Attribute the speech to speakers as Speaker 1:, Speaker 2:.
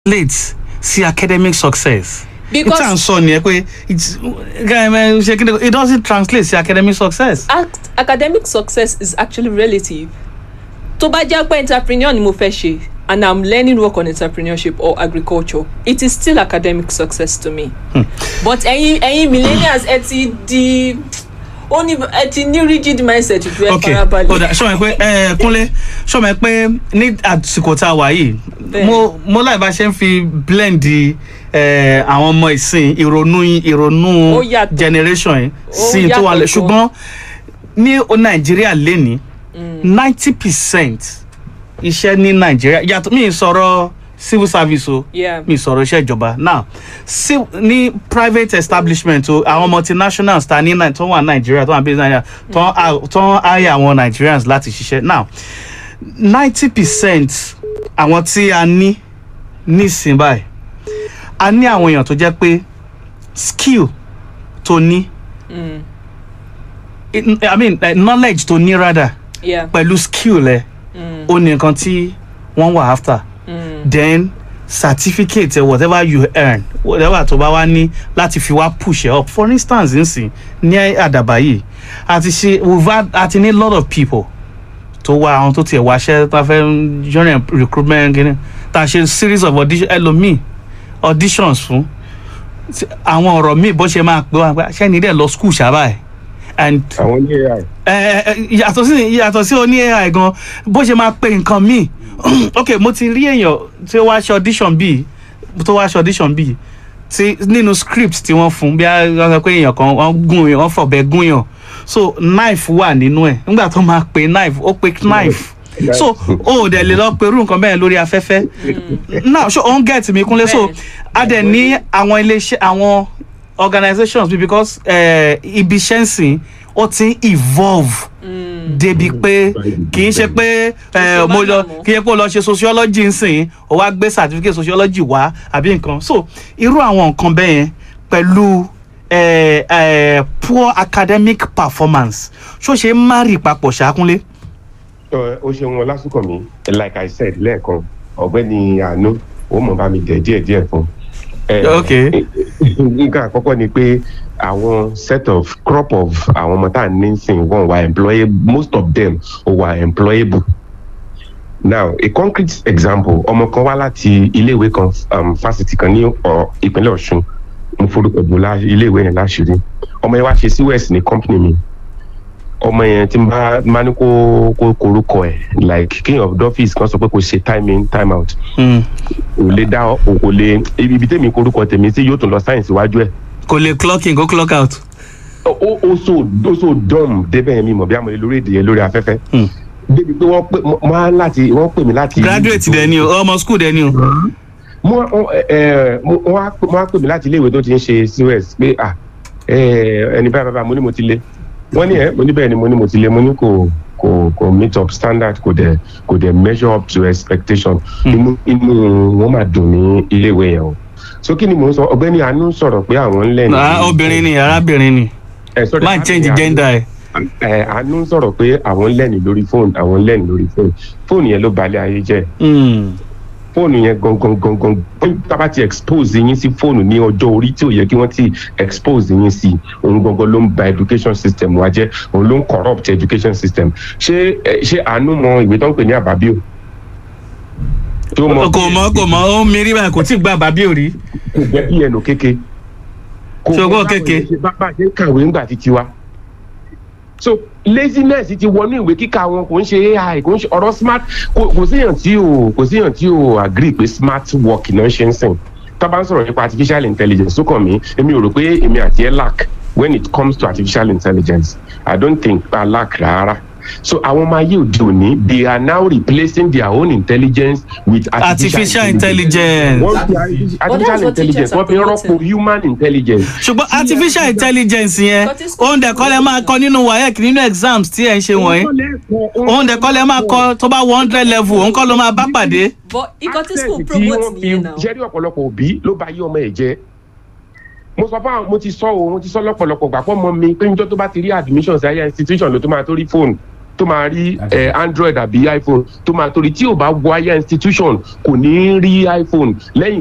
Speaker 1: late sí academic success.
Speaker 2: Because-
Speaker 1: ìtàn sọ nìyẹn pé it's ṣe kí ni it doesn't translate sí academic success.
Speaker 2: Act- academic success is actually relative tó bá jẹ́ pé entrepreneur ni mo fẹ́ ṣe and i'm learning work on entrepreneurship or agriculture it is still academic success to me but ẹ̀yin ẹ̀yin millennials ẹ ti di ó ní ẹ ti ní rigid mindset ju ẹ
Speaker 1: ok
Speaker 2: farabalẹ̀.
Speaker 1: ọ̀dà sọ̀rọ̀ pé ẹ kúnlé sọ̀rọ̀ pé ní àsìkò tá a wà yìí
Speaker 2: Bẹ́ẹ̀.
Speaker 1: mo mo láì bá ṣe ń fi blend ẹ, àwọn ọmọ ìsìn ìrònú ìrònú
Speaker 2: Ó yàtọ̀.
Speaker 1: generation yìí
Speaker 2: Ó
Speaker 1: sí tó wà lẹ
Speaker 2: yàtọ̀ gan.
Speaker 1: ṣùgbọ́n ní o nàìjíríà lénìí ninety percent iṣẹ́ ní nàìjíríà yàtọ̀ mi ì sọ̀rọ̀ civil service o
Speaker 2: Yeah.
Speaker 1: mi ì sọ̀rọ̀ iṣẹ́ ìjọba now sí ní private establishment o àwọn multinationals ta ní Nai- tó wà nàìjíríà tó wà bí nàìjíríà tó ń tó ń hire àwọn nigerians láti ṣiṣẹ́ now ninety percent àwọn tí a ní nísìnyí báyìí a ní àwọn èèyàn tó jẹ́ pé skill tó ní
Speaker 2: Mm.
Speaker 1: i mean uh, knowledge tó ní rather
Speaker 2: yeah.
Speaker 1: pẹ̀lú skill ẹ̀
Speaker 2: Mm.
Speaker 1: ó ní nǹkan tí wọ́n wà after
Speaker 2: Mm.
Speaker 1: then certificate eh, whatever you earn whatever tó bá wá ní láti fi wá push it up for instance nsìn ní àdàbà yìí àti ṣe we've had àti ní lot of people tó wá àwọn tó tiẹ̀ wáṣẹ́ tá a fẹ́ join recruitment kìíní tá a ṣe series of audition ẹlòmíì auditions fún Tí- àwọn ọ̀rọ̀ míì bó ṣe máa pé wá pé ṣẹ́ni dẹ̀ lọ school ṣábà ẹ̀ and
Speaker 3: àwọn ní ai
Speaker 1: ẹ ẹ yàtọ̀ sí yàtọ̀ sí oní ai gan bó ṣe máa pe nǹkan míì ok mo ti rí èèyàn tí ó wá ṣe audition bíi tó wá ṣe audition bíi tí nínú script tí wọ́n fún bí wọ́n sọ pé èèyàn kan wọ́n gún yàn wọ́n fọ̀bẹ gún yàn so knife wà nínú ẹ̀ nígbà tó máa pe knife ó pe knife so o ò dẹ̀ lè lọ pe irú nǹkan bẹ́ẹ̀ lórí afẹ́fẹ́ now so on get mi kúnlẹ̀ so
Speaker 2: Bẹ́ẹ̀.
Speaker 1: a dẹ̀ ní àwọn iléeṣẹ́ àwọn organizations bí because eh, ibi iṣẹ́ ń sìn ó ti ń evolve débi pé kì í ṣe pé eh, mo lọ kì í ṣe pé o lọ ṣe sociology ń sìn o wá gbé certificate sociology wá àbí nǹkan so irú àwọn nǹkan bẹ́ẹ̀ yẹn pẹ̀lú eh, eh, poor academic performance ṣó ṣe ń márì papọ̀ ṣàkúnlé.
Speaker 3: Ẹ, ó ṣe wọn lásìkò mi like i said lẹ́ẹ̀kan ọ̀gbẹ́ni àánú ó mọ̀ bá mi dẹ̀ díẹ̀díẹ̀ fún. Ẹ,
Speaker 1: Okay.
Speaker 3: nǹkan àkọ́kọ́ ni pé àwọn set of crop of àwọn ọmọ tá à ń ní sìn wọn wà employable most of them ò wà employable. now a concrete example ọmọ kan wá láti iléèwé kan um, fásitì kan ní ọ, ìpínlẹ̀ ọ̀ṣun mo forúkọ bò lá iléèwé yẹn láṣìírí ọmọ yẹn wá ṣe cos ní company mi ọmọ yẹn tí n bá máa ní kó kó korúkọ ẹ like king of dọ́fíìsì kan sọ pé kò ṣe time in time out
Speaker 1: Mm.
Speaker 3: kò lè dá ọ kò lè ibi ibi tèmi korúkọ tèmi sí yóò tún lọ sáyẹ̀nsì iwájú ẹ̀
Speaker 1: kò lè clock in kó clock out.
Speaker 3: ó ó so ó so dumb débẹ̀ yẹn mi mọ̀ bí àmọ́ lórí èdè yẹn lórí afẹ́fẹ́
Speaker 1: Hmm.
Speaker 3: débi pé wọ́n pè wọ́n á láti wọ́n pè mí láti.
Speaker 1: graduate dẹ ni o ọmọ school dẹ ni o.
Speaker 3: mo ẹ ẹ mo- wọ́n á pè- wọ́n á pè mí láti iléèwé tó ti ń ṣe cos pé ah ẹ ẹni báyìí báyìí mo ní mo ti lé wọ́n ní ẹ mo ní bẹ́ẹ̀ ni mo ní mo ti lé mo ní kò kò kò meet up standard kò dẹ̀ kò dẹ̀ measure up to expectation inú inú wọn máa dùn ní iléèwé yẹn o so kí ni mò ń sọ ọ̀gbẹ́ni àánú sọ̀rọ̀ pé àwọn ń lẹ́nu.
Speaker 1: Ah, obìnrin ni arábìnrin ni
Speaker 3: ẹ sorry,
Speaker 1: má change
Speaker 3: àánú-
Speaker 1: gender ẹ.
Speaker 3: ẹ àánú sọ̀rọ̀ pé àwọn ń lẹ́nu lórí fóònù àwọn ń lẹ́nu lórí fóònù fóònù yẹn ló balẹ̀ ayé jẹ́
Speaker 1: Mm.
Speaker 3: fóònù yẹn gangan gangan tábà ti expose yín sí fóònù ní ọjọ́ orí tí ò yẹ kí wọ́n ti expose yín sí òun gangan ló ń ba education system wa jẹ́ òun ló ń corrupt education system ṣé ẹ, ṣé àánú mọ ìwé tó ń pè ní àbábíò. tó
Speaker 1: kò mọ kò mọ ó mírí báyìí kò tí ì gba bàbí òrí.
Speaker 3: kò gbẹ bí ẹnu kéke. kò
Speaker 1: Ṣé o gbọ́
Speaker 3: mọ báwo
Speaker 1: kéke?
Speaker 3: ni ṣe bá bá ṣe ń kàwé ńgbà títí wa. so laziness ti wọnú ìwé kíkà wọn kò ń ṣe ai kò ń ṣe ọ̀rọ̀ smart kò kò síyàn tí o kò síyàn tí o agree pé smart work náà ṣe ń sìn tá a bá ń sọ̀rọ̀ nípa artificial intelligence tó kàn mí èmi ò rò pé èmi àti ẹ lack when it comes to artificial intelligence i don't think i lack rárá so àwọn ọmọ ayé òde òní they are now replacing their own intelligence with
Speaker 1: artificial intelligence.
Speaker 3: wọ́n fi artificial
Speaker 2: But that's what
Speaker 3: intelligence
Speaker 2: teachers
Speaker 3: wọ́n fi
Speaker 2: are
Speaker 3: rọ́pò
Speaker 2: promoting.
Speaker 3: human intelligence.
Speaker 1: ṣùgbọ́n artificial intelligence yẹn
Speaker 2: Nǹkan tí school
Speaker 1: òun dẹ̀ kọ́ lẹ máa kọ nínú waec nínú exams tí ẹ̀ ń ṣe wọ̀nyí òun dẹ̀ kọ́ lẹ máa kọ tó bá one hundred level òun kọ́ ló máa bá pàdé.
Speaker 2: but ikọ̀ tí
Speaker 3: Access
Speaker 2: school
Speaker 3: tí
Speaker 2: promote
Speaker 3: wọ́n fi
Speaker 2: nìyẹn náà.
Speaker 3: jẹ́rí ọ̀pọ̀lọpọ̀ òbí ló bá yí ọmọ ẹ̀ jẹ́ mo sọ fún àwọn mo ti sọ o mo ti sọ lọ́pọ̀lọpọ̀ gbà pọ́ mọ mi pé níjọ́ tó bá ti rí admission sí higher institution ló tó máa tó rí fóònù tó máa rí eh, android àbí iphone tó máa torí tí ò bá wọ higher institution kò ní rí iphone lẹ́yìn